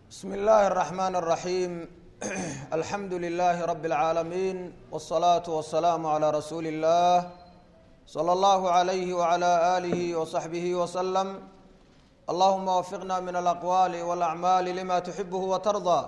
bsm اllahi الرحmn الرaحيم alxamdu لlh رb العaalمين والصlaaة والسlاam عlى rasuuli الlah slى اllah عlyh وعlى آlih وصaxbih وsلم allahuma wfiqna min alaqwaal واlأcmaal lima tuxibh وtarضى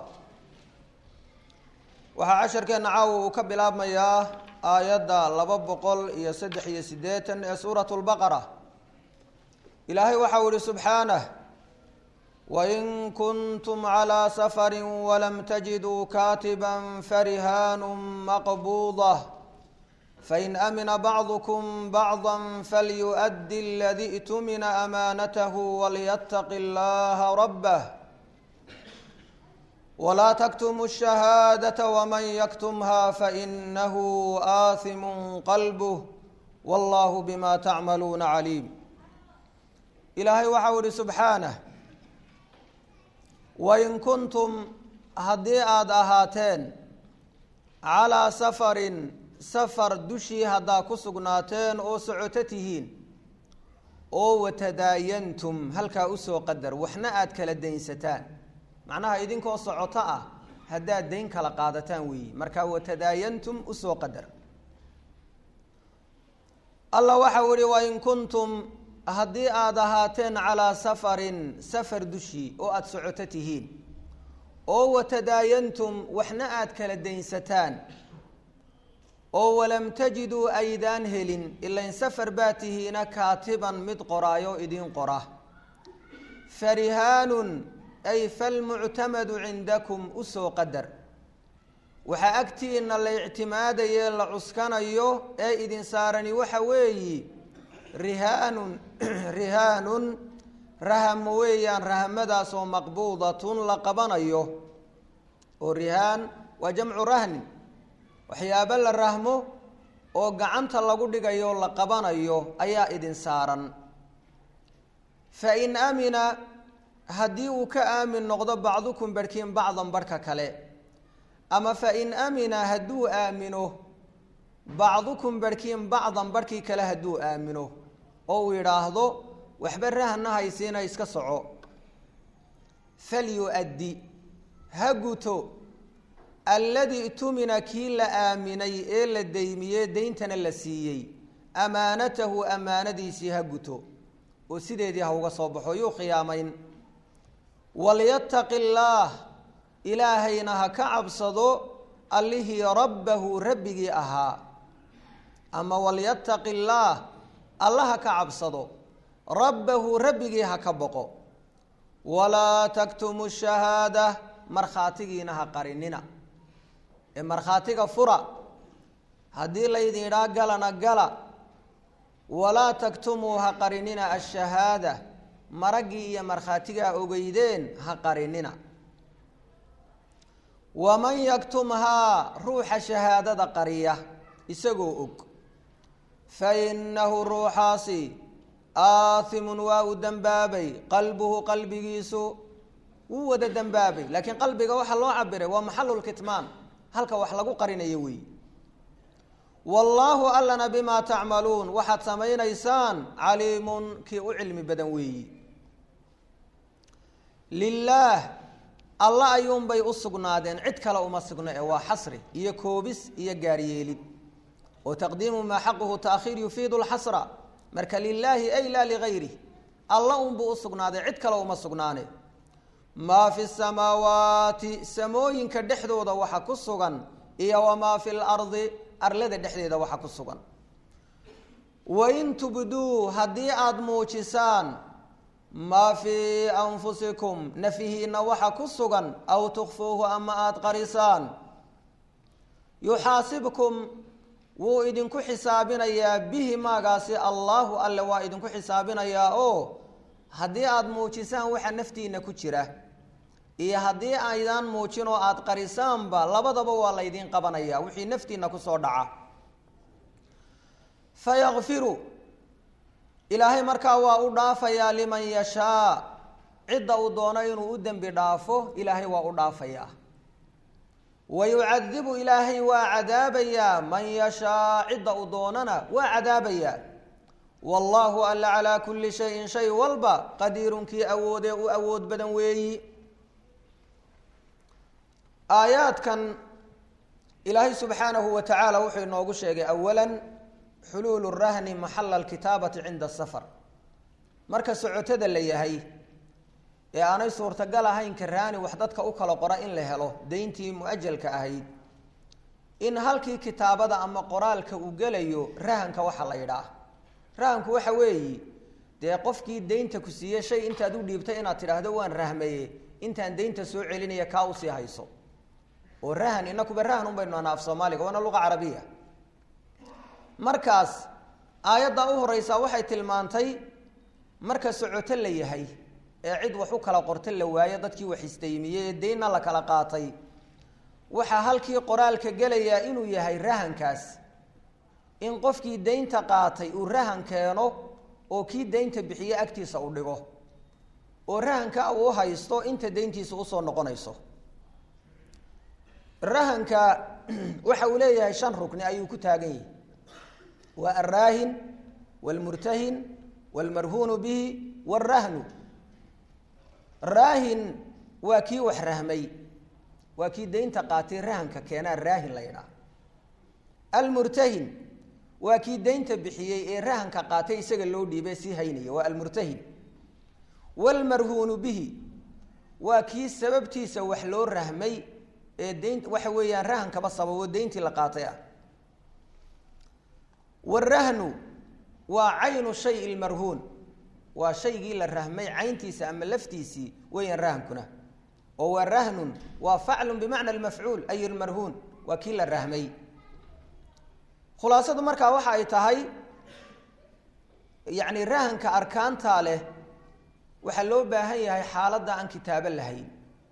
waxaa casharkeena caawa uu ka bilaabmayaa aayadda laba boqol iyo saddex iyo sideetan ee suuraة الbaqرة ilaahay waxau ihi subxaanه wain kuntum calىa safari walam tajiduu kaatiba farihaanu maqbuudah fain amina bacdukum bacضa falyuؤdi اladii اtumina amaanatahu walyataqi اllaha rabah walaa taktumu الشhahaadaةa wman yaktumha fainahu aathimu qalbh wallahu bima tacmaluuna caliim ilaahay waxau ihi subxaanه wain kuntum haddii aada ahaateen calaa safarin safar dushii haddaa ku sugnaateen oo socoto tihiin oo watadaayantum halkaa usoo qadar waxna aada kala daynsataan macnaha idinkoo socoto ah haddaad dayn kala qaadataan weeyi markaa watadaayantum usoo qadar allah waxau ihi wain kuntum haddii aada ahaateen calaa safarin safar dushii oo aada socoto tihiin oo watadaayantum waxna aada kala daynsataan oo walam tajiduu aydaan helin ilain safar baa tihiina kaatiban mid qoraayo idiin qora farihaanun ay falmuctamadu cindakum usoo qadar waxaa agtiina la ictimaadaye la cuskanayo ee idin saarani waxa weeyi rihaanun rihaanun rahamo weeyaan rahamadaas oo maqbuudatun la qabanayo oo rihaan waa jamcu rahnin waxyaabo la rahmo oo gacanta lagu dhigayo la qabanayo ayaa idin saaran fa in amina haddii uu ka aamin noqdo bacdukum barhkiin bacdan barhka kale ama fa in amina hadduu aamino bacdukum barhkiin bacdan barhkii kale hadduu aamino oo uu yidhaahdo waxba rahna haysiina iska soco falyu-addi ha guto alladii tumina kii la aaminay ee la daymiyey deyntana la siiyey amaanatahu amaanadiisii ha guto oo sideedii ha uga soo baxo yuu khiyaamayn walyataqi illaah ilaahayna ha ka cabsado allihii rabbahu rabbigii ahaa ama walyataqi illaah alla ha ka cabsado rabbahu rabbigii ha ka boqo walaa taktumu shahaada markhaatigiina ha qarinina ee markhaatiga fura haddii laydin idhaa galana gala walaa taktumuu ha qarinina ashahaada maraggii iyo markhaatigaa ogeydeen ha qarinina waman yaktumhaa ruuxa shahaadada qariya isagoo og fa innahu ruuxaasi aathimun waa uu dembaabay qalbuhu qalbigiisu wuu wada dembaabay laakiin qalbiga waxaa loo cabiray waa maxalulkitmaan halka wax lagu qarinayo weey wallaahu allana bimaa tacmaluun waxaad samaynaysaan caliimun kii u cilmi badan weeyi lilaah alla ayuunbay u sugnaadeen cid kale uma sugno ee waa xasri iyo koobis iyo gaaryeelid oo taqdiimu maa xaquhu taakhiir yufiidu lxasra marka lilaahi ay laa ligayrih alla unbuu u sugnaaday cid kale uma sugnaane maa fi samaawaati samooyinka dhexdooda waxa ku sugan iyo wamaa fi lardi arlada dhexdeeda waxa ku sugan wain tubduu haddii aada muujisaan maa fii anfusikum nafihiina waxa ku sugan aw tukfuuhu ama aada qarisaan yuxaasibkum wuu idinku xisaabinayaa bihi maagaasi allaahu alle waa idinku xisaabinayaa oo haddii aada muujisaan waxa naftiina ku jira iyo haddii aydaan muujin oo aada qarisaanba labadaba waa laydin qabanaya wixii naftiina kusoo dhaca fayakfiru ilaahay markaa waa u dhaafayaa liman yashaa cidda uu doono inuu u dembi dhaafo ilaahay waa u dhaafayaa wa yucadibu ilaahay waa cadaabayaa man yashaa cidda uu doonana waa cadaabayaa wallaahu alla calaa kulli shayin shay walba qadiirunkii awoodee u awood badan weeyi aayaadkan ilaahay subxaanahu wa tacaala wuxuu inoogu sheegay awala xuluulu rahni maxala alkitaabati cinda asafar marka socotada la yahay ee aanay suurtagal ahayn karaani wax dadka u kala qora in la helo dayntii mu-ajalka ahayd in halkii kitaabada ama qoraalka uu gelayo rahanka waxa la yidhaah rahanku waxa weeyi dee qofkii daynta ku siiye shay intaad u dhiibtay inaad tidhaahdo waan rahmaye intaan daynta soo celinaya kaa usii hayso oo rahan inakuba rahan un baynu anaa af soomaaliga waana luqa carabiya markaas aayadda u horeysaa waxay tilmaantay marka socoto la yahay ee cid wax u kala qorta la waayo dadkii wax istaymiyey ee daynna la kala qaatay waxaa halkii qoraalka gelayaa inuu yahay rahankaas in qofkii daynta qaatay uu rahan keeno oo kii daynta bixiye agtiisa u dhigo oo rahanka uu haysto inta dayntiisa usoo noqonayso rahanka waxa uu leeyahay shan rukni ayuu ku taagan yahi waa alraahin waalmurtahin waalmarhuunu bihi waalrahnu raahin waa kii wax rahmay waa kii daynta qaatay rahanka keenaa raahin la yidhaah almurtahin waa kii daynta bixiyey ee rahanka qaatay isaga loo dhiibay sii haynaya waa almurtahin waalmarhuunu bihi waa kii sababtiisa wax loo rahmay ee dayn waxa weeyaan rahankaba sababo dayntii la qaatay ah warahnu waa caynu shay lmarhuun waa shaygii la rahmay cayntiisa ama laftiisii weeyaan rahankuna oo waa rahnun waa faclun bimacna almafcuul ay lmarhuun waa kii la rahmay khulaasadu markaa waxa ay tahay yacni rahanka arkaantaa leh waxaa loo baahan yahay xaaladda aan kitaabo lahayn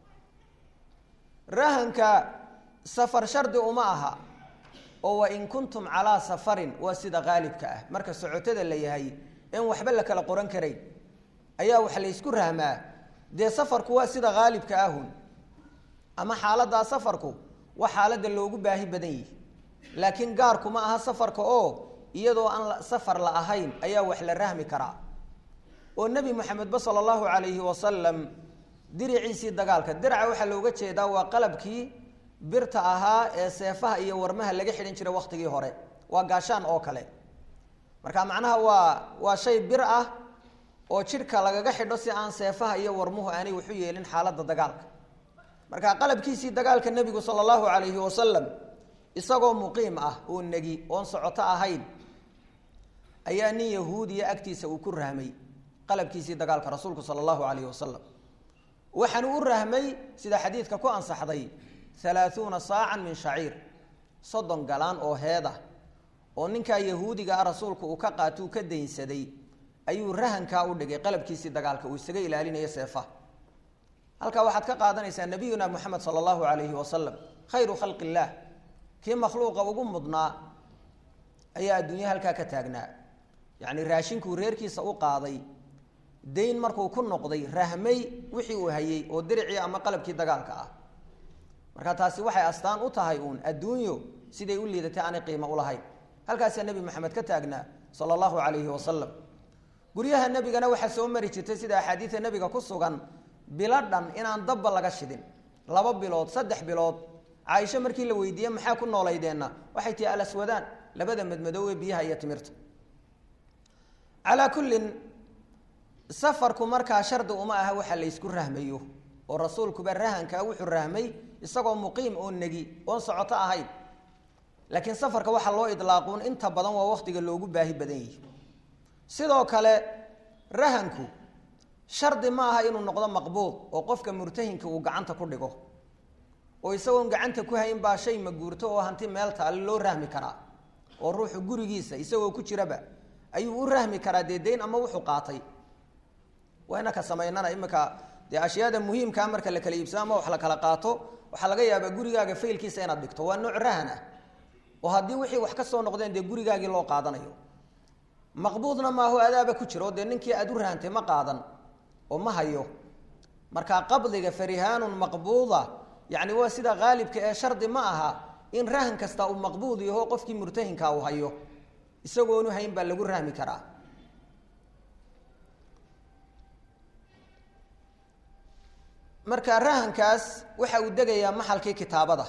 rahanka safar shardi uma aha oo wa in kuntum calaa safarin waa sida qaalibka ah marka socotada la yahay in waxba la kala qoran karayn ayaa wax laysku rahmaa dee safarku waa sida qaalibka ahun ama xaaladdaa safarku waa xaaladda loogu baahi badan yihi laakiin gaarku ma aha safarka oo iyadoo aan safar la ahayn ayaa wax la rahmi karaa oo nebi moxamedba sala allahu calayhi wasalam diriciisii dagaalka diraca waxaa looga jeedaa waa qalabkii birta ahaa ee seefaha iyo warmaha laga xidhan jiray waktigii hore waa gaashaan oo kale marka macnaha waa waa shay bir ah oo jidhka lagaga xidho si aan seefaha iyo warmuhu aanay waxu yeelin xaaladda dagaalka marka qalabkiisii dagaalka nebigu sala allahu calayhi wasalam isagoo muqiim ah oo negi oon socoto ahayn ayaa nin yahuudiya agtiisa uu ku rahmay qalabkiisii dagaalka rasuulku sala allahu calayhi wasalam waxaanu u rahmay sida xadiidka ku ansaxday halaahuuna saacan min shaciir soddon galaan oo heedah oo ninkaa yahuudiga ah rasuulku uu ka qaato uu ka daynsaday ayuu rahankaa u dhigay qalabkiisii dagaalka uu isaga ilaalinayo seefaha halkaa waxaad ka qaadanaysaa nabiyuna moxamed sala allahu calayhi wasalam khayru khalqi illaah kii makhluuqa ugu mudnaa ayaa adduunya halkaa ka taagnaa yacni raashinkuu reerkiisa u qaaday dayn markuu ku noqday rahmay wixii uu hayey oo diricii ama qalabkii dagaalka ah marka taasi waxay astaan u tahay uun adduunyo siday u liidatay aanay qiimo ulahayn halkaasaa nebi maxamed ka taagnaa sala allahu calayhi wasalam guryaha nebigana waxaa soo mari jirtay sida axaadiida nebiga ku sugan bilo dhan inaan dabba laga shidin laba bilood saddex bilood caaisho markii la weydiiye maxaa ku noolaydeenna waxay tihi alaswadaan labada madmadoowe biyaha iyo timirta calaa kullin safarku markaa shardi uma aha waxa la ysku rahmayo oo rasuulkuba rahankaa wuxuu rahmay isagoo muqiim oo negi oon socoto ahayn laakiin safarka waxaa loo idlaaquun inta badan waa waktiga loogu baahi badan yihi sidoo kale rahanku shardi ma aha inuu noqdo maqbuud oo qofka murtahinka uu gacanta ku dhigo oo isagoon gacanta ku hayn baa shay maguurto oo hanti meel taale loo rahmi karaa oo ruuxu gurigiisa isagoo ku jiraba ayuu u rahmi karaa dee dayn ama wuxuu qaatay wayna ka samaynana imika dee ashyaada muhiimkaa marka la kala iibsado ama wax la kala qaato waxaa laga yaabaa gurigaaga faylkiisa inaad dhigto waa nooc rahan ah oo haddii wixii wax ka soo noqdeen dee gurigaagii loo qaadanayo maqbuudna maaho adaaba ku jiro dee ninkii aad u rahantay ma qaadan oo ma hayo marka qabdiga farihaanun maqbuuda yacni waa sida haalibka ee shardi ma aha in rahan kasta uu maqbuud yaho qofkii murtahinkaa uu hayo isagoonu hayn baa lagu rahmi karaa marka rahankaas waxa uu degayaa maxalkii kitaabada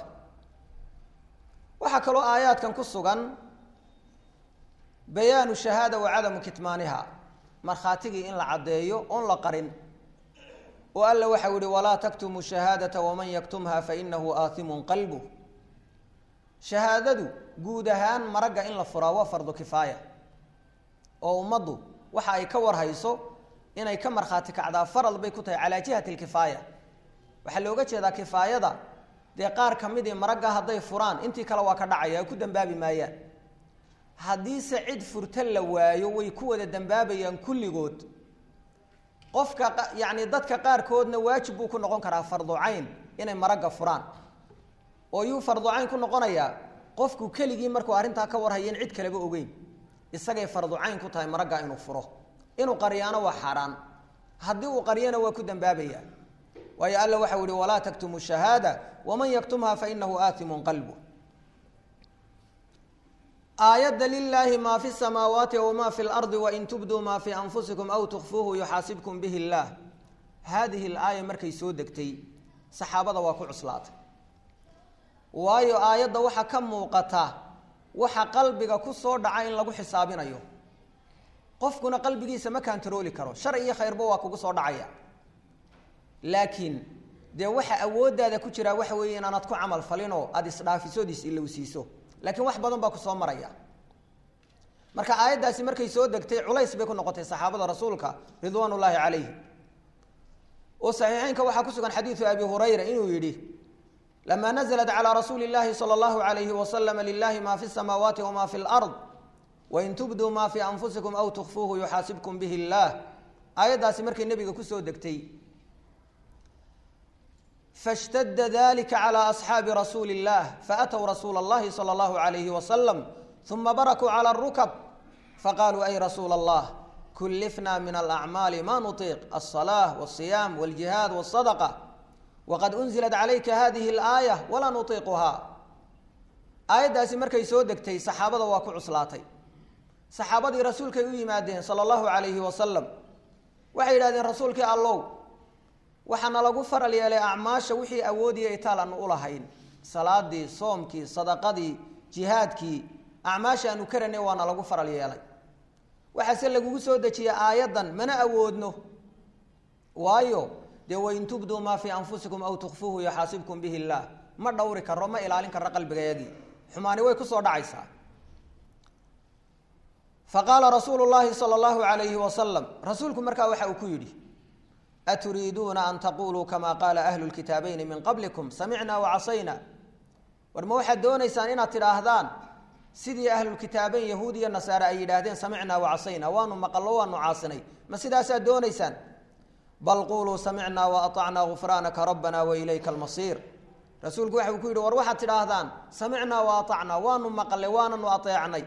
waxaa kaloo aayaadkan ku sugan bayaanu shahaada wa cadamu kitmaaniha markhaatigii in la caddeeyo oon la qarin oo alla waxau yihi walaa taktumu shahaadata waman yaktumha fainahu aathimun qalbuh shahaadadu guud ahaan maragga in la furaa waa fardu kifaaya oo ummaddu waxa ay ka warhayso inay ka markhaati kacdaa farad bay ku tahay calaa jihati lkifaaya waxaa looga jeedaa kifaayada dee qaar ka midii maragga hadday furaan intii kale waa ka dhacaya ku dambaabi maayaan haddiise cid furta la waayo way ku wada dambaabayaan kulligood qofka yacni dadka qaarkoodna waajib buu ku noqon karaa fardu cayn inay maragga furaan oo yuu fardu cayn ku noqonayaa qofku keligii markuu arrintaa ka warhayen cid kaleba ogeyn isagay fardu cayn ku tahay maragga inuu furo inuu qariyaano waa xaaraan haddii uu qariyana waa ku dambaabaya waayo alla waxau yihi walaa taktumu shahaada waman yaktumha fainahu aatimun qalbu aayadda lilaahi maa fi samaawaati wma fi lardi wain tubduu maa fi anfusikum aw tukfuuhu yuxaasibkum bihi illaah haadihi laaya markay soo degtay saxaabada waa ku cuslaatay waayo aayadda waxaa ka muuqata waxa qalbiga ku soo dhaca in lagu xisaabinayo qofkuna qalbigiisa ma kantarooli karo shar iyo khayrba waa kugu soo dhacaya laakiin dee waxa awooddaada ku jiraa waxa weeye inaanad ku camal falinoo aada isdhaafisood is-ilowsiiso laakiin wax badan baa kusoo maraya marka aayaddaasi markay soo degtay culays bay ku noqotay saxaabada rasuulka ridwaan ullaahi calayhi oo saxiixeynka waxaa ku sugan xadiidu abi hurayra inuu yidhi lama naزlat calى rasuuli اllahi salى اllahu alayhi waslama lilahi ma fi الsamaawaati wma fi اlard wain tubduu ma fi anfusikum aw tukfuuhu yuxaasibkum bihi اllah aayaddaasi markay nebiga kusoo degtay fashtada dalika calى asxaabi rasuuli اllah faأtw rasuula اllahi salى اllahu alayhi wasalam uma barakuu calى الrukb faqaluu ay rasuula اllah kulifna min alacmaali ma nutiiq alصalaaة wالصiyaam wاljihaad wالsadqa waqad unzilat calayka hadihi alaaya walaa nutiiquhaa aayaddaasi markay soo degtay saxaabada waa ku cuslaatay saxaabadii rasuulkay u yimaadeen sala allahu calayhi wasalam waxay yidhahdeen rasuulkii allow waxaana lagu faral yeelay acmaasha wixii awoodiya itaal aanu u lahayn salaadii soomkii sadaqadii jihaadkii acmaasha aanu karanay waana lagu faral yeelay waxaase lagugu soo dejiyey aayaddan mana awoodno waayo dee wain tubduu maa fii anfusikum aw tukfuuhu yuxaasibkum bihi illaah ma dhowri karo ma ilaalin karo qalbigayagii xumaani way kusoo dhacaysaa faqaala rasuulu llaahi sala allahu alayhi wasalam rasuulku markaa waxa uu ku yidhi aturiiduuna an taquluu kama qaala ahlu lkitaabayni min qablikum samicna wacasayna war ma waxaad doonaysaan inaad tidhaahdaan sidii ahlulkitaabeyn yahuud iyo nasaare ay yidhaahdeen samicnaa wacasayna waanu maqallo waanu caasinay ma sidaasaad doonaysaan bal quluu samicnaa waatacnaa gufraanaka rabbana wailayka almasiir rasuulku waxa uu ku yidhi war waxaad tidhaahdaan samicnaa waatacnaa waanu maqlay waananu ateecnay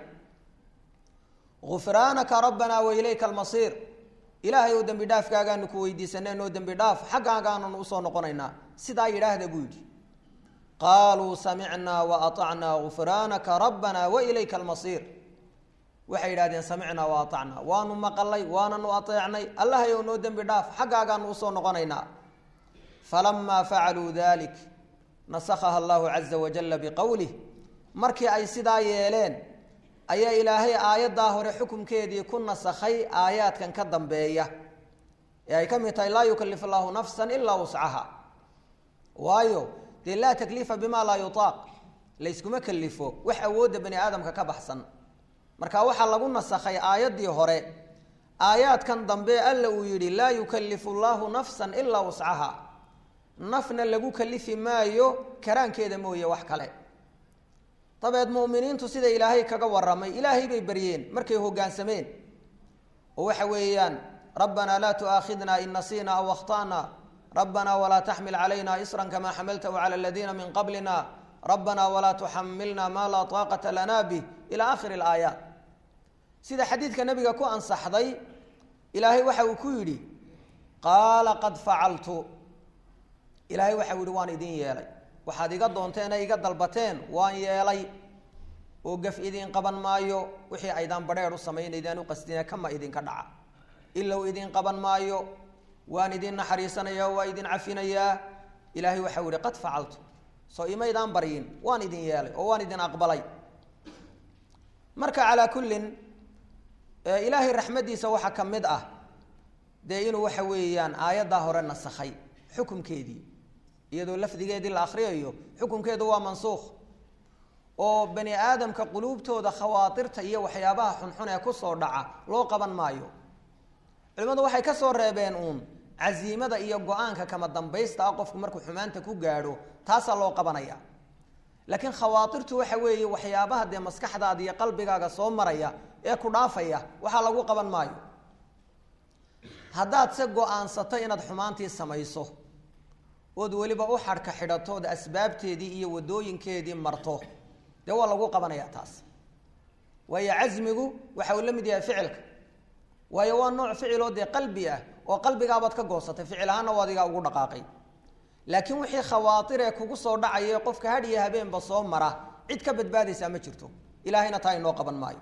gufraanaka rabbanaa wailayka almasiir ilaahay ou dembi dhaafkaagaanu ku weydiisanay noo dembi dhaaf xaggaagaananu usoo noqonaynaa sidaa yidhaahda buu yidhi qaaluu samicnaa waatacnaa gufraanaka rabbana wailayka almasiir waxay yidhahdeen samicnaa wa atacnaa waanu maqalay waananu ateecnay allahayow noo dembi dhaaf xaggaagaanu usoo noqonaynaa falamaa facaluu dalik nasakhaha allahu caza wajalla biqowlih markii ay sidaa yeeleen ayaa ilaahay aayaddaa hore xukumkeedii ku nasakhay aayaadkan ka dambeeya ee ay ka mid tahay laa yukalifu allahu nafsan ilaa wuscaha waayo dee laa takliifa bima laa yutaaq layskuma kalifo wax awoodda bani aadamka ka baxsan marka waxaa lagu nasakhay aayaddii hore aayaadkan dambe alla uu yidhi laa yukalifu llahu nafsan ilaa wuscaha nafna lagu kalifi maayo karaankeeda mooye wax kale dabeed mu'miniintu sida ilaahay kaga warramay ilaahay bay baryeen markay hoggaansameen oo waxa weeyaan rabbanaa laa tu'aakhidna in nasiina aw akhta'na rabbanaa walaa taxmil calayna isran kamaa xamaltahu cala aladiina min qablina rabbanaa walaa tuxamilna maa laa taaqata lana bih ilaa aakhiri alaayaat sida xadiidka nabiga ku ansaxday ilaahay waxa uu ku yidhi qaala qad facaltu ilaahay waxau yihi waan idin yeelay waxaad iga doonteene iga dalbateen waan yeelay oo gaf idin qaban maayo wixii aydaan badheer u samaynaydaan u qasdina kama idinka dhaca ilow idin qaban maayo waan idin naxariisanayaa waa idin cafinayaa ilaahay waxau yihi qad facaltu soo imaydaan baryin waan idin yeelay oo waan idin aqbalay marka calaa kullin ilaahay raxmaddiisa waxaa ka mid ah dee inuu waxa weeyaan aayaddaa hore nasakhay xukumkeedii iyadoo lafdigeedii la akriyayo xukumkeedu waa mansuukh oo bani aadamka quluubtooda khawaatirta iyo waxyaabaha xunxun ee kusoo dhaca loo qaban maayo culimmadu waxay ka soo reebeen uun casiimada iyo go-aanka kama dambaysta ah qofku markuu xumaanta ku gaadho taasaa loo qabanaya laakiin khawaatirtu waxa weeye waxyaabaha dee maskaxdaada iyo qalbigaaga soo maraya ee ku dhaafaya waxaa lagu qaban maayo haddaad se go-aansato inaad xumaantii samayso ood weliba u xadhka xidhatood asbaabteedii iyo wadooyinkeedii marto dee waa lagu qabanaya taas waayo casmigu waxa uu la mid yahay ficilka waayo waa nooc ficiloo dee qalbi ah oo qalbigaabaad ka goosatay ficil ahaana u adigaa ugu dhaqaaqay laakiin wixii khawaatir ee kugu soo dhacaya qofka hadh iyo habeenba soo mara cid ka badbaadaysaa ma jirto ilaahayna taa inoo qaban maayo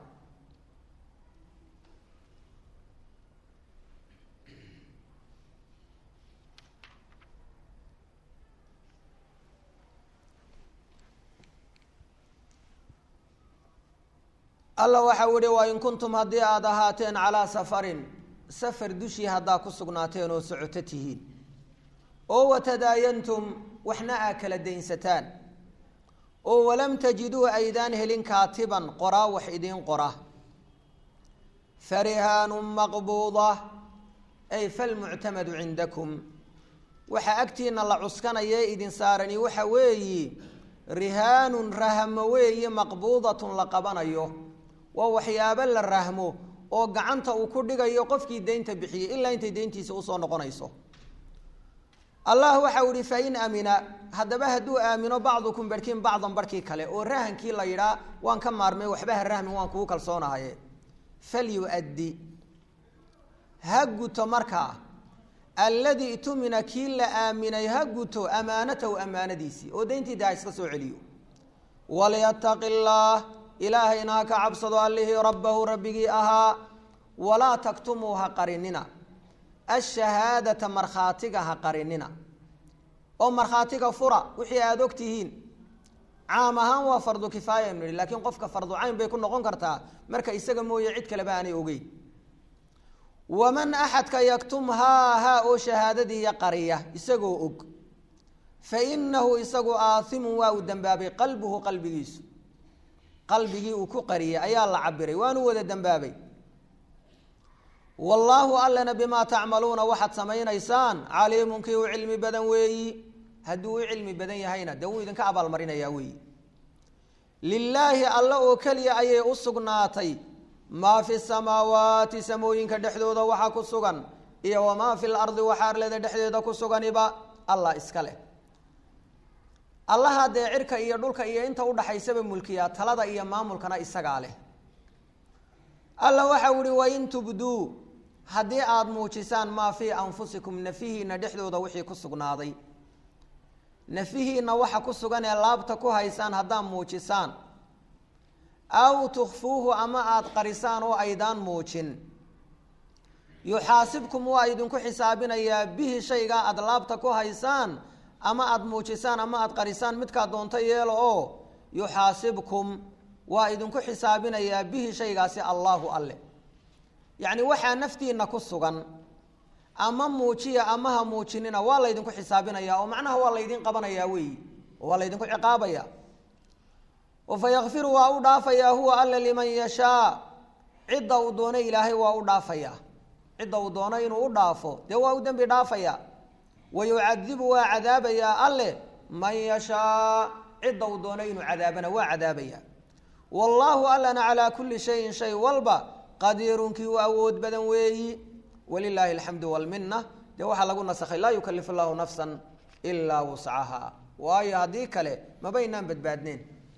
alla waxa u ihi waa in kuntum haddii aada ahaateen calaa safarin safar dushii haddaa ku sugnaateen oo socoto tihiin oo watadaayantum waxna aa kala daynsataan oo walam tajiduu aydaan helin kaatiban qoraa wax idiin qora farihaanun maqbuuda ay falmuctamadu cindakum waxaa agtiina la cuskanaya idin saarani waxa weeyi rihaanun rahmo weeye maqbuudatun la qabanayo waa waxyaabo la rahmo oo gacanta uu ku dhigayo qofkii deynta bixiyey ilaa intay deyntiisa usoo noqonayso allah waxau ihi fain amina haddaba hadduu aamino bacdukum barhkiin bacdan barhkii kale oo rahankii la yidhaa waan ka maarmay waxba ha rahmin waan kugu kalsoonahaye falyuaddi ha guto markaa alladii tumina kii la aaminay ha guto amaanatahu amaanadiisii oo deyntii de ha iska soo celiyo walyataqi llaah ilaahayna ha ka cabsado allihii rabbahu rabbigii ahaa walaa taktumuu ha qarinina ashahaadata markhaatiga ha qarinina oo markhaatiga fura wixii aada og tihiin caam ahaan waa fardu kifaaya aynu nihi lakiin qofka fardu cayn bay ku noqon kartaa marka isaga mooye cid kaleba aanay ogeyn waman axadka yaktumhaa haa oo shahaadadiiya qariya isagoo og fa inahu isagu aathimun waa uu dembaabay qalbuhu qalbigiisu qalbigii uu ku qariyay ayaa la cabiray waanu wada dembaabay wallaahu allana bimaa tacmaluuna waxaad samaynaysaan caliimun kii u cilmi badan weeyi hadduu u cilmi badan yahayna dee wuu idinka abaalmarinayaa weeyi lilaahi alle oo keliya ayay u sugnaatay maa fi samaawaati samooyinka dhexdooda waxaa ku sugan iyo wamaa fi lardi waxa arlada dhexdeeda ku suganiba allah iska leh allaha dee cirka iyo dhulka iyo inta udhaxaysaba mulkiya talada iyo maamulkana isagaa leh alla waxau ihi wain tubduu haddii aada muujisaan maa fii anfusikum nafihiina dhexdooda wixii ku sugnaaday nafihiina waxa ku sugan ee laabta ku haysaan haddaad muujisaan aw tukfuuhu ama aada qarisaan oo aydaan muujin yuxaasibkum waa idinku xisaabinayaa bihi shaygaa aada laabta ku haysaan ama aada muujisaan ama aada qarisaan midkaa doonto yeelo oo yuxaasibkum waa idinku xisaabinayaa bihi shaygaasi allaahu alle yacni waxaa naftiina ku sugan ama muujiya ama ha muujinina waa laydinku xisaabinayaa oo macnaha waa laydin qabanayaa weeyi oo waa laydinku ciqaabaya oo fa yakfiru waa u dhaafayaa huwa alle liman yashaa cidda uu doono ilaahay waa u dhaafayaa cidda uu doono inuu u dhaafo dee waa u dembi dhaafaya wa yucadibu waa cadaabayaa alle man yashaa cidda uu doono inuu cadaabana waa cadaabaya wallaahu allana calaa kulli shayin shay walba qadiirunkii u awood badan weeyi walilaahi alxamdu walmina dee waxaa lagu nasakhay laa yukalifu llahu nafsan ilaa wuscaha waayo haddii kale mabaynaan badbaadneen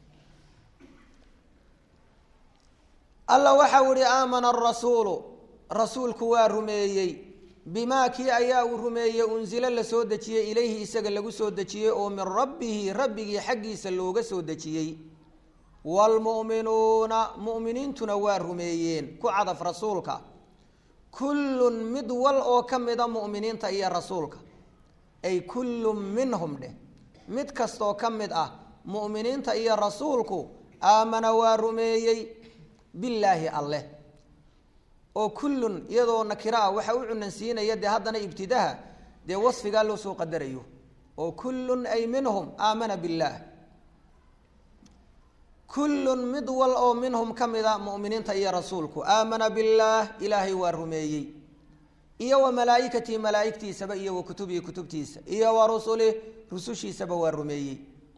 alla waxau ihi aamana arasuulu rasuulku waa rumeeyey bimaa kii ayaa uu rumeeyey unsilo la soo dejiyey ilayhi isaga lagu soo dejiyey oo min rabbihi rabbigii xaggiisa looga soo dejiyey waalmu'minuuna mu'miniintuna waa rumeeyeen ku cadaf rasuulka kullun mid wal oo ka mida mu'miniinta iyo rasuulka ay kullun minhum dheh mid kastoo ka mid ah mu'miniinta iyo rasuulku aamana waa rumeeyey billaahi alleh oo kullun iyadoo nakiro ah waxa u cunansiinaya dee haddana ibtidaha dee wasfigaa loo soo qadarayo oo kullun ay minhum aamana billaah kullun mid wal oo minhum ka mida mu'miniinta iyo rasuulku aamana billaah ilaahay waa rumeeyey iyo wa malaa'ikatii malaa'igtiisaba iyo wa kutubihi kutubtiisa iyo wa rusulih rusushiisaba waa rumeeyey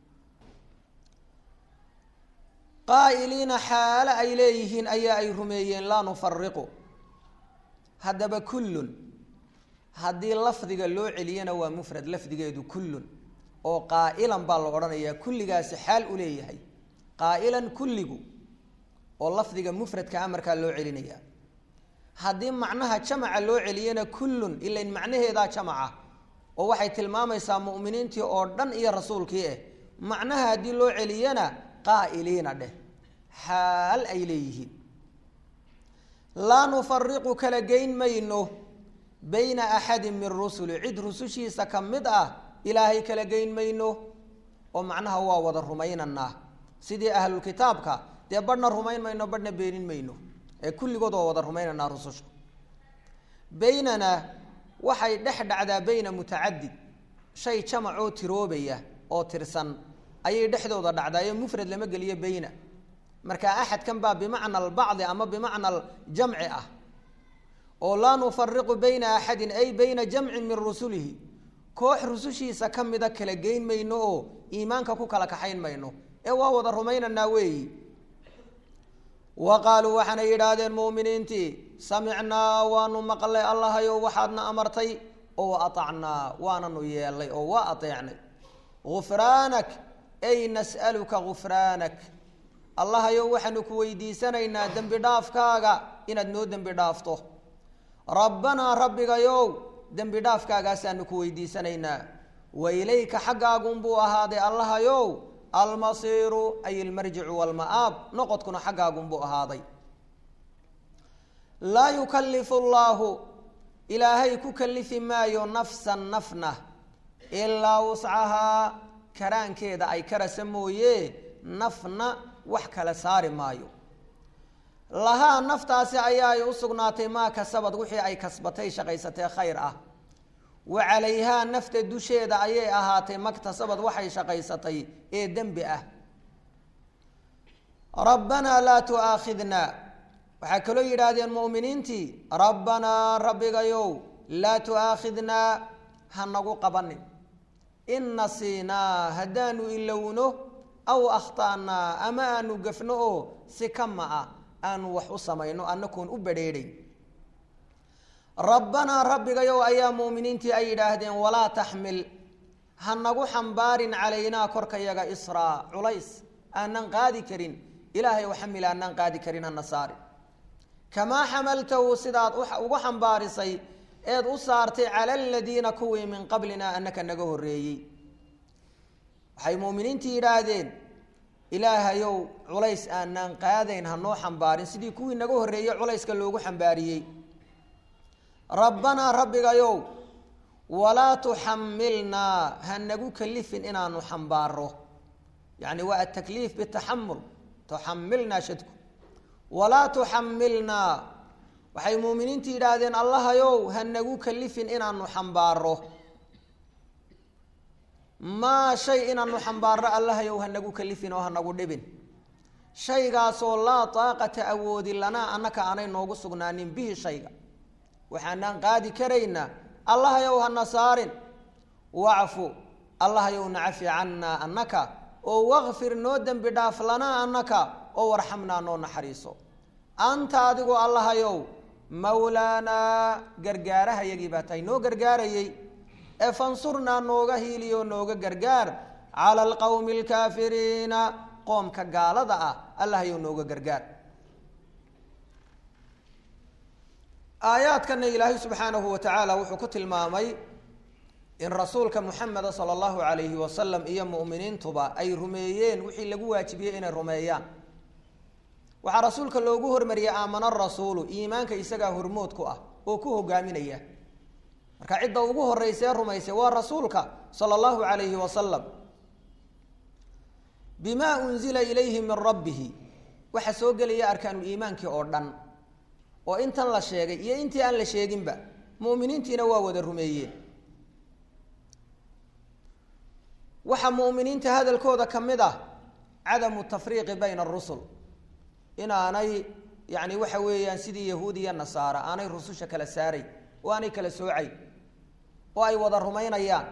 qaa'iliina xaalo ay leeyihiin ayaa ay rumeeyeen laa nufariqu haddaba kullun haddii lafdiga loo celiyana waa mufrad lafdigeedu kullun oo qaa'ilan baa la odhanayaa kulligaasi xaal u leeyahay qaa'ilan kulligu oo lafdiga mufradka amarkaa loo celinaya haddii macnaha jamaca loo celiyana kullun ilain macnaheedaa jamaca oo waxay tilmaamaysaa mu'miniintii oo dhan iyo rasuulkii ah macnaha haddii loo celiyana qaa'iliina dheh xaal ay leeyihiin laa nufariqu kala geyn mayno bayna axadin min rusuli cid rusushiisa ka mid ah ilaahay kala geyn mayno oo macnaha waa wada rumaynanaa sidii ahlulkitaabka dee badhna rumayn mayno badhna beenin mayno ee kulligood waa wada rumaynanaa rususha baynana waxay dhex dhacdaa bayna mutacadid shay jamacoo tiroobaya oo tirsan ayay dhexdooda dhacdaayo mufrad lama geliyo bayna marka axadkan baa bimacna albacdi ama bimacna aljamci ah oo laa nufariqu bayna axadin ay bayna jamcin min rusulihi koox rusushiisa ka mida kala geyn mayno oo iimaanka ku kala kaxayn mayno ee waa wada rumaynanaa weeyi wa qaaluu waxaanay yidhaahdeen mu'miniintii samicnaa waanu maqlay allahayo waxaadna amartay oo aacnaa waananu yeelnay oo waa ateecnay gufraanak ay nas'aluka gufraanak allahayow waxaanu ku weydiisanaynaa dembi dhaafkaaga inaad noo dembi dhaafto rabbanaa rabbigayow dembi dhaafkaagaasaanu ku weydiisanaynaa wa ilayka xaggaagunbuu ahaaday allahayow almasiiru ay ilmarjicu walma'aab noqodkuna xaggaagunbuu ahaaday laa yukallifu llaahu ilaahay ku kallifi maayo nafsan nafna ilaa wuscahaa karaankeeda ay karasa mooye nafna wax kala saari maayo lahaa naftaasi ayaa ay u sugnaatay maa kasabad wixii ay kasbatay shaqaysatee khayr ah wa calayhaa nafta dusheeda ayay ahaatay maktasabad waxay shaqaysatay ee dembi ah rabbanaa laa tu'aakhidnaa waxaa kaloo yidhaahdeen mu'miniintii rabbanaa rabbigayow laa tu'aakhidnaa ha nagu qabanin in nasiinaa haddaanu ilowno aw akhta'naa ama aanu gafno oo si kama ah aanu wax u samayno annakuun u badrheedhayn rabbanaa rabbigayow ayaa muuminiintii ay yidhaahdeen walaa taxmil ha nagu xambaarin calaynaa korkayaga israa culays aanan qaadi karin ilaahay oo xamil aanan qaadi karin hana saari kamaa xamaltahu sidaad ugu xambaarisay eed u saartay cala aladiina kuwii min qablina annaka naga horreeyey waxay muuminiintii yidhaahdeen ilaahayow culays aanaan qaadayn hanoo xambaarin sidii kuwii naga horreeyey culayska loogu xambaariyey rabbanaa rabbigayow walaa tuxamilnaa ha nagu kalifin inaanu xambaaro yacni waa atakliif bitaxamul tuxamilnaa shadku walaa tuxamilnaa waxay muuminiintu yidhaahdeen allahayow ha nagu kalifin inaanu xambaaro maa shay inaanu xambaarno allahayow ha nagu kalifin oo ha nagu dhibin shaygaasoo laa taaqata awoodi lanaa annaka aanay noogu sugnaanin bihi shayga waxaanaan qaadi karaynaa allahayow hana saarin wacfu allahayow nacafi cannaa annaka oo wakfir noo dembi dhaaf lanaa annaka oo warxamnaa noo naxariiso anta adigu allahayow mawlaanaa gargaarahayagii baa tahay noo gargaarayey ee fansurnaa nooga hiiliyo nooga gargaar cala alqowmi alkaafiriina qoomka gaalada ah allahayow nooga gargaar aayaadkana ilaahay subxaanahu wa tacaala wuxuu ku tilmaamay in rasuulka muxameda sala allahu calayhi wasalam iyo mu'miniintuba ay rumeeyeen wixii lagu waajibiyey inay rumeeyaan waxaa rasuulka loogu hormariyey aamana rasuulu iimaanka isagaa hormood ku ah oo ku hogaaminaya marka cidda ugu horeysa ee rumaysay waa rasuulka sala allahu calayhi wasalam bimaa unzila ilayhi min rabbihi waxaa soo gelaya arkaanuliimaankii oo dhan oo intan la sheegay iyo intii aan la sheeginba mu'miniintiina waa wada rumeeyeen waxaa mu'miniinta hadalkooda ka mid ah cadamu tafriiqi bayna arusul inaanay yani waxa weeyaan sidii yahuud iyo nasaara aanay rususha kala saaray oo aanay kala soocay oo ay wada rumaynayaan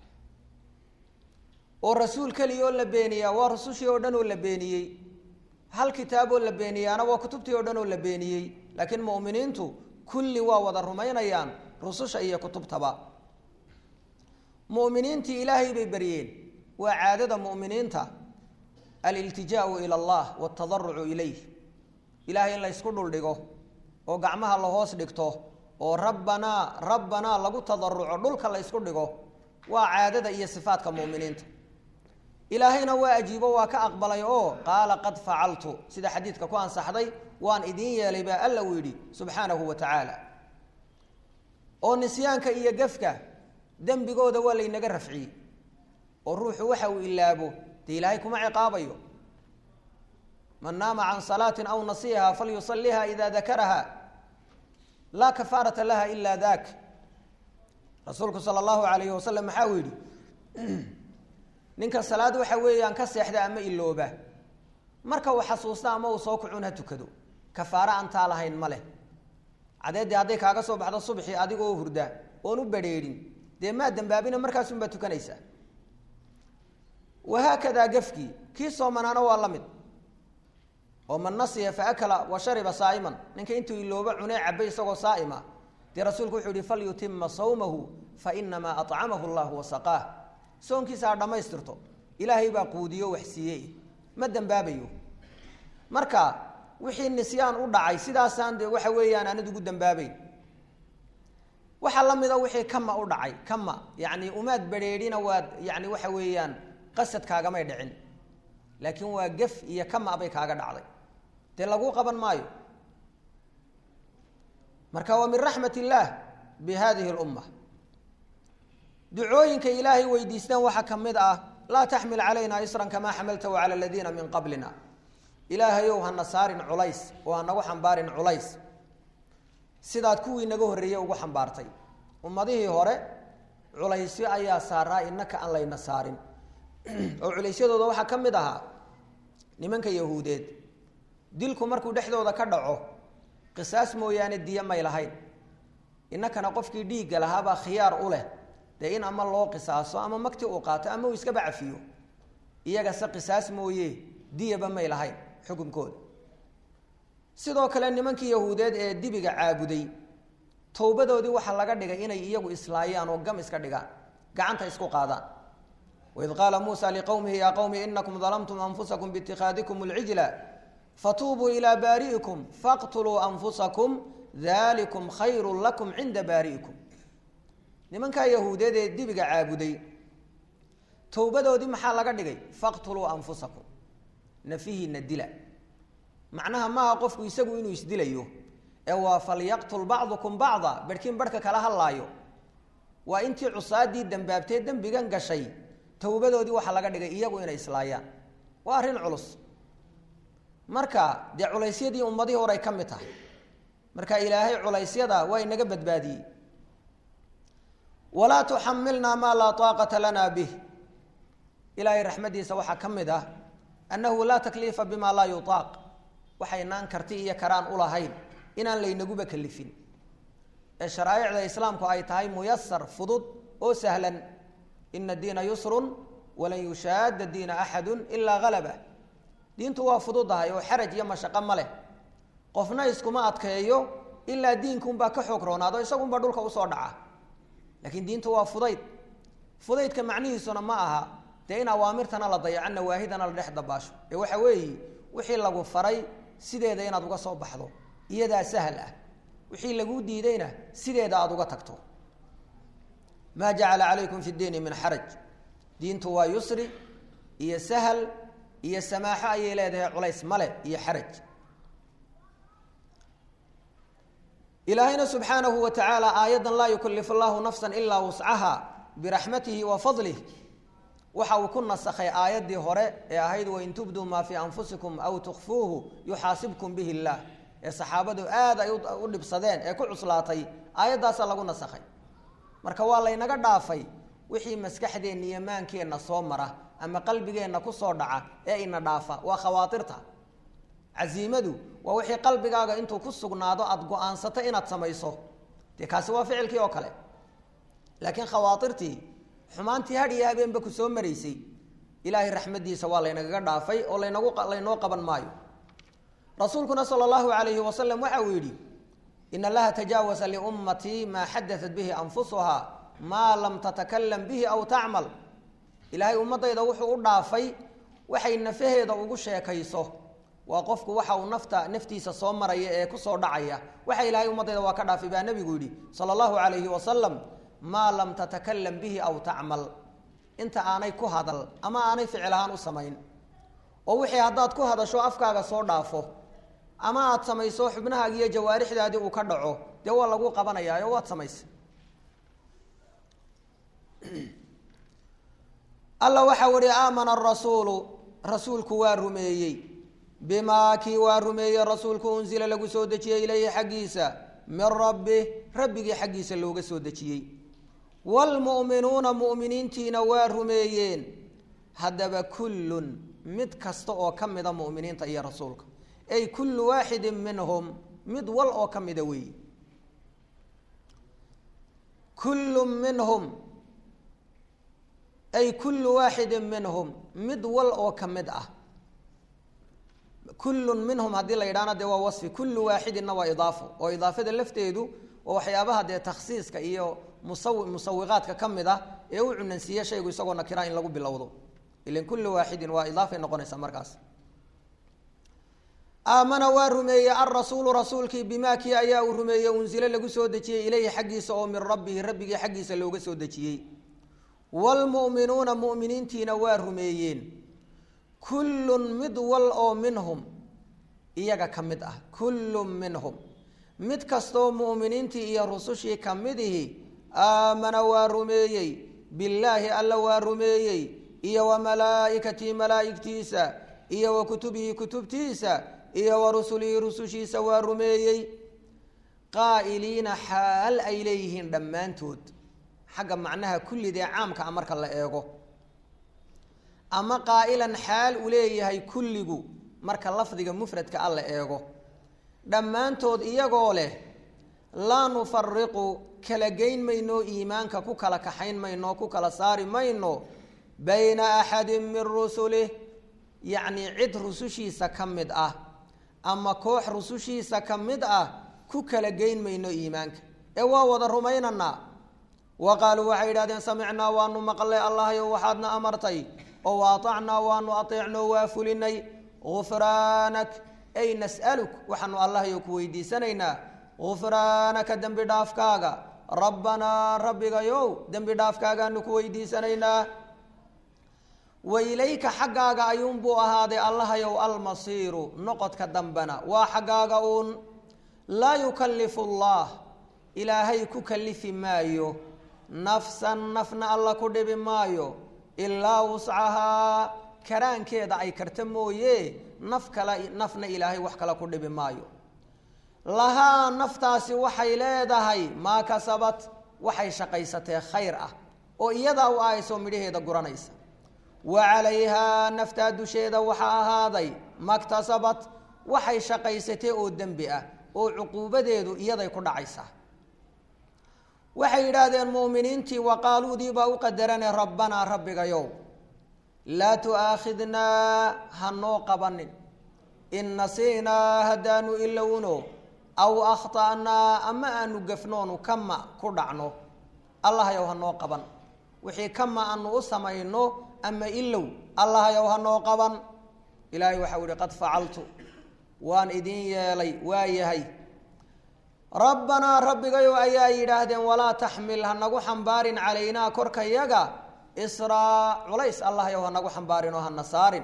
oo rasuul keliya oo la beeniyaa waa rusushii oo dhan oo la beeniyey hal kitaab oo la beeniyaana waa kutubtii oo dhan oo la beeniyey laakiin mu'miniintu kulli waa wada rumaynayaan rususha iyo kutubtaba mu'miniintii ilaahay bay baryeen waa caadada mu'miniinta aliltijaau ila allah waltadarucu ilayh ilahay in la ysku dhuldhigo oo gacmaha la hoos dhigto oo rabbanaa rabbanaa lagu tadaruco dhulka la ysku dhigo waa caadada iyo sifaadka mu'miniinta ilaahayna waa ajiibo waa ka aqbalay oo qaala qad facaltu sida xadiidka ku ansaxday waan idiin yeelay baa alla uu yidhi subxaanahu wa tacaala oo nisyaanka iyo gefka dembigooda waa laynaga rafciyey oo ruuxu waxa uu ilaabo dee ilaahay kuma ciqaabayo man naama can salaatin aw nasiiha falyusaliha ida dakaraha laa kafaarata laha ila dak rasuulku sala allahu alayhi wasalam maxaa uu yidhi ninka salaad waxa weeyaan ka seexda ama ilooba marka uu xasuusta ama uu soo kucun ha tukado kafaare aan taa lahayn ma leh cadeeddii hadday kaaga soo baxdo subxii adigoo hurda oon u badrheedhin dee maa dambaabina markaasunbaa tukanaysaa wahaakadaa gafkii kii soomanaana waa la mid oo man nasiya faakala wa shariba saa'iman ninka intuu ilooba cunee cabay isagoo saa'ima dee rasuulku wuxuu yihi falyutima sawmahu fainamaa acamahu llahu wasaqaah soonkiisa ha dhammaystirto ilaahay baa quudiyo wax siiyey ma dembaabayo marka wixii nisyaan u dhacay sidaasaan dee waxa weeyaan aanad ugu dembaabeyn waxaa la mida wixii kama u dhacay kama yani umaad badrheedhina waad yani waxa weeyaan qasadkaagamay dhicin laakiin waa gef iyo kama bay kaaga dhacday dee laguu qaban maayo marka waa min raxmat illaah bi hadihi lumma ducooyinka ilaahay weydiistaan waxaa ka mid ah laa taxmil calayna isran kamaa xamaltahu cala aladiina min qablina ilaahayow hana saarin culays oo hanagu xambaarin culays sidaad kuwii naga horreeyey ugu xambaartay ummadihii hore culaysyo ayaa saaraa inaka aan layna saarin oo culaysyadooda waxaa ka mid ahaa nimanka yahuudeed dilku markuu dhexdooda ka dhaco qisaas mooyaane diyo may lahayn innakana qofkii dhiigga lahaabaa khiyaar u leh dee in ama loo qisaaso ama magti uu qaato ama uu iskaba cafiyo iyagase qisaas mooye diyaba may lahayn xukunkooda sidoo kale nimankii yahuudeed ee dibiga caabuday towbadoodii waxaa laga dhigay inay iyagu islaayaan oo gam iska dhigaan gacanta isku qaadaan waid qaala muusa liqowmihi yaa qowmi inakum dalamtum anfusakum biitikhaadikum alcijla fatuubuu ilaa baari'ikum faqtuluu anfusakum dalikum khayru lakum cinda baari'ikum nimankaa yahuudeed ee dibiga caabuday towbadoodii maxaa laga dhigay faqtuluu anfusakum nafihiina dila macnaha maaha qofku isagu inuu isdilayo ee waa falyaqtul bacdukum bacda barhkiin barhka kala hadlaayo waa intii cusaadii dambaabtee dembigan gashay towbadoodii waxaa laga dhigay iyagu inay islaayaan waa arrin culus marka dee culaysyadii ummadihii horay ka mid tahay marka ilaahay culaysyada waa inaga badbaadiyey walaa tuxamilnaa maa laa taaqata lana bih ilaahay raxmaddiisa waxaa ka mid ah annahu laa takliifa bima laa yutaaq waxaynaan karti iyo karaan ulahayn inaan laynaguba kalifin ee sharaa'icda islaamku ay tahay muyasar fudud oo sahlan ina diina yusrun walan yushaada diina axadu ilaa halaba diintu waa fududahay oo xaraj iyo mashaqo ma leh qofna iskuma adkeeyo ilaa diinkuunbaa ka xoog roonaado isagunbaa dhulka usoo dhaca laakiin diintu waa fudayd fudaydka macnihiisuna ma aha dee in awaamirtana la dayaco nawaahidana la dhex dabaasho ee waxa weeye wixii lagu faray sideeda inaad uga soo baxdo iyadaa sahal ah wixii laguu diidayna sideeda aada uga tagto maa jacala calaykum fi diini min xaraj diintu waa yusri iyo sahal iyo samaaxo ayay leedahay culays male iyo xaraj ilaahayna subxaanahu wa tacaala aayaddan laa yukallifu allahu nafsan ilaa wuscaha biraxmatihi wa fadlih waxa uu ku nasakhay aayaddii hore ee ahayd wain tubduu maa fii anfusikum aw tukfuuhu yuxaasibkum bihi illaah ee saxaabadu aad ay u dhibsadeen ee ku cuslaatay aayaddaasaa lagu nasakhay marka waa laynaga dhaafay wixii maskaxdeenna iyo maankeenna soo mara ama qalbigeenna kusoo dhaca ee ina dhaafa waa khawaatirta casiimadu waa wixii qalbigaaga intuu ku sugnaado aada go-aansato inaad samayso dee kaasi waa ficilkii oo kale laakiin khawaatirtii xumaantii had iyo habeenba ku soo maraysay ilaahay raxmaddiisa waa laynagaga dhaafay oo laynagu laynoo qaban maayo rasuulkuna sala allahu alayhi wasalam waxa uu yidhi in allaha tajaawasa liummatii maa xadaat bihi anfusuhaa maa lam tatakalam bihi aw tacmal ilaahay ummadayda wuxuu u dhaafay waxay nafaheeda ugu sheekayso waa qofku waxa uu nafta naftiisa soo maraya ee kusoo dhacaya waxa ilaahay ummadayda waa ka dhaafay baa nebigu yidhi sala allahu alayhi wasalam maa lam tatakalam bihi aw tacmal inta aanay ku hadal ama aanay ficil ahaan u samayn oo wixii haddaad ku hadasho afkaaga soo dhaafo ama aada samayso xubnahaagi iyo jawaarixdaadii uu ka dhaco dee waa lagu qabanayaa oo waad samaysa alla waxau ihi aamana arasuulu rasuulku waa rumeeyey bimaa kii waa rumeeyey rasuulku unsila lagu soo dejiyey ilayhi xaggiisa min rabbi rabbigii xaggiisa looga soo dejiyey waalmu'minuuna mu'miniintiina waa rumeeyeen haddaba kullun mid kasta oo ka mida mu'miniinta iyo rasuulka ay kullu waaxidin minhum mid wal oo ka mida weeyi kullu minhum ay kullu waaxidin minhum mid wal oo ka mid ah kullun minhum haddii la yidhahna dee waa wasfi kullu waaxidinna waa idaafo oo idaafada lafteedu waa waxyaabaha dee takhsiiska iyo musawi musawiqaadka ka mid ah ee u cunansiiya shaygu isagoo nakira in lagu bilowdo ilan kullu waaxidin waa idaafay noqonaysaa markaas aamana waa rumeeyey alrasuulu rasuulkii bimaa kii ayaa uu rumeeyey unsile lagu soo dejiyey ilayhi xaggiisa oo min rabbihi rabbigii xaggiisa looga soo dejiyey waalmu'minuuna mu'miniintiina waa rumeeyeen kullun mid wal oo minhum iyaga ka mid ah kullun minhum mid kastoo mu'miniintii iyo rusushii ka midihi aamana waa rumeeyey billaahi alla waa rumeeyey iyo wa malaa'ikatii malaa'igtiisa iyo wa kutubihi kutubtiisa iyo wa rusulihi rusushiisa waa rumeeyey qaa'iliina xaal ay leeyihiin dhammaantood xagga macnaha kullidee caamka a marka la eego ama qaa'ilan xaal uu leeyahay kulligu marka lafdiga mufradka a la eego dhammaantood iyagoo leh laa nufariqu kala geyn mayno iimaanka ku kala kaxayn mayno ku kala saari mayno bayna axadin min rusulih yacnii cid rusushiisa ka mid ah ama koox rusushiisa ka mid ah ku kala geyn mayno iimaanka ee waa wada rumaynanaa wa qaaluu waxay yidhahdeen samicnaa waanu maqlay allahyo waxaadna amartay oo wa aacnaa waanu ateecno waa fulinay gufraanak ay nas'aluk waxaanu allahyo ku weydiisanaynaa gufraanaka dembi dhaafkaaga rabbanaa rabbigayow dembi dhaafkaagaanu ku weydiisanaynaa wa ilayka xaggaaga ayuunbuu ahaaday allahayow almasiiru noqodka dambena waa xaggaaga uun laa yukallifu allah ilaahay ku kallifi maayo nafsan nafna alla ku dhibi maayo ilaa wuscahaa karaankeeda ay karta mooye naf kale nafna ilaahay wax kale ku dhibi maayo lahaa naftaasi waxay leedahay maa kasabat waxay shaqaysatee khayr ah oo iyadaa u ahaysoo midhaheeda guranaysa wa calayhaa naftaa dusheeda waxaa ahaaday maktasabat waxay shaqaysatee oo dembi ah oo cuquubadeedu iyaday ku dhacaysaa waxay yidhaahdeen mu'miniintii waqaaluudii baa u qadarane rabbanaa rabbigayow laa tu'aakhidnaa hanoo qabanin in nasiinaa haddaanu ilowno aw akhta'naa ama aanu gafnoonu kama ku dhacno allahayow hanoo qaban wixii kama aanu u samayno ama ilow allahayow hanoo qaban ilaahay waxau ihi qad facaltu waan idin yeelay waa yahay rabbanaa rabbigayow ayaa yidhaahdeen walaa taxmil ha nagu xambaarin calaynaa korkayaga israa culays allahyow ha nagu xambaarin oo hana saarin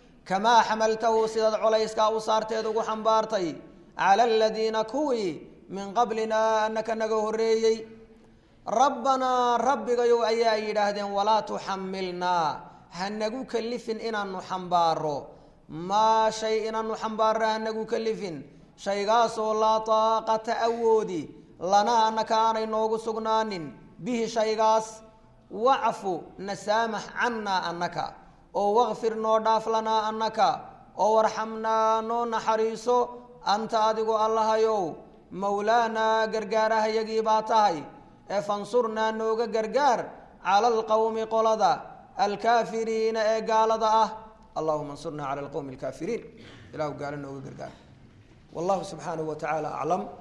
kamaa xamaltahu sidaad culayskaa u saarteed ugu xambaartay cala aladiina kuwii min qablinaa anaka naga horreeyey rabbanaa rabbigayow ayaa yidhaahdeen walaa tuxamilnaa ha nagu kalifin inaanu xambaaro maa shay inaanu xambaarra ha nagu kalifin shaygaasoo laa taaqata awoodi lanaa annaka aanay noogu sugnaanin bihi shaygaas wacfu nasaamax cannaa annaka oo wakfir noo dhaaf lanaa annaka oo warxamnaa noo naxariiso anta adigu allahayow mowlaanaa gargaarahayagii baa tahay ee fansurnaa nooga gargaar cala alqowmi qolada alkaafiriina ee gaalada ah allahuma ansurnaa cala alqowmi alkaafiriin ilahu gaalo nooga gargaar wallahu subxaanahu wa tacaala aclam